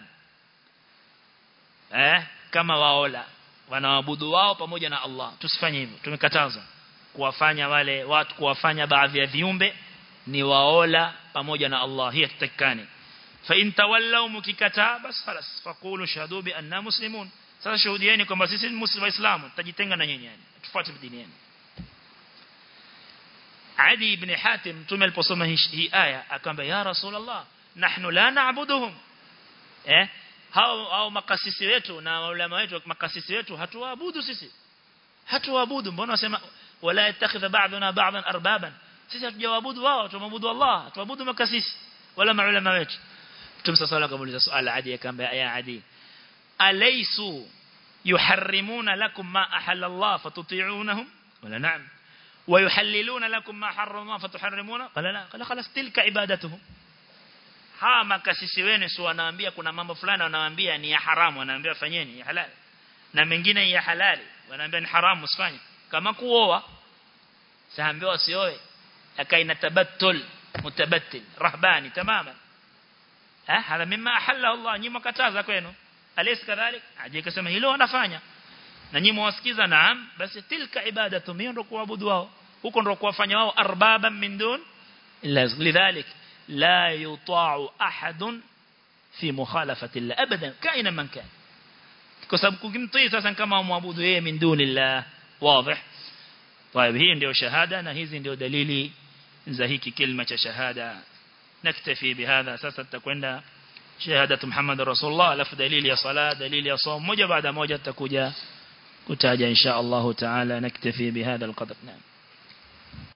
eh kama waola wanaabudu wao pamoja na Allah tusifanye hivyo tumekataza kuwafanya wale watu kuwafanya baadhi ya viumbe ni waola pamoja na Allah hiyo tutakani fa in tawallaw mukikataa bas خلاص faqulu shahadu bi anna muslimun sasa shuhudieni kwamba sisi ni muslimu waislamu tutajitenga na nyinyi yani tufuate dini yenu Adi ibn Hatim mtume aliposoma hii aya akamwambia ya rasulullah nahnu la na'buduhum eh hao hao makasisi wetu na maulama wetu makasisi wetu hatuwaabudu sisi hatuwaabudu mbona wasema wala yatakhidha ba'duna ba'dan arbaban sisi hatujawaabudu wao tumaabudu Allah hatuabudu makasisi wala maulama wetu Mtume صلى الله عليه وسلم swali Adi akamwambia ya Adi alaysu yuharrimuna lakum ma ahalla Allah fatuti'unahum wala na'am ويحللون لكم ما حرم الله فتحرمون قال لا قال خلاص تلك عبادتهم hawa makasisi wenu si wanaambia kuna mambo fulani wanaambia ni ya haramu wanaambia fanyeni ya halali na mengine ya halali wanaambia ni haramu usifanye kama kuoa saambiwa usioe akaina tabattul mutabattil rahbani tamaman ha hada mimma ahalla Allah nyinyi mkataza kwenu alaysa kadhalik aje akasema hilo wanafanya na nyinyi mwasikiza naam basi tilka ibadatu mimi ndo kuabudu wao huko ndo kuwafanya wao arbaban min dun illa lidhalik لا يطاع أحد في مخالفة الله أبدا كائنا من كان كسب كمطي ساسا كما معبود هي من دون الله واضح طيب هي ndio shahada na hizi ndio dalili za hiki kilima cha shahada naktafi bihadha sasa tutakwenda shahadatu Muhammad Rasulullah alafu dalili ya sala dalili ya saum moja baada moja tutakuja kutaja insha Allah taala naktafi bihadha alqadr naam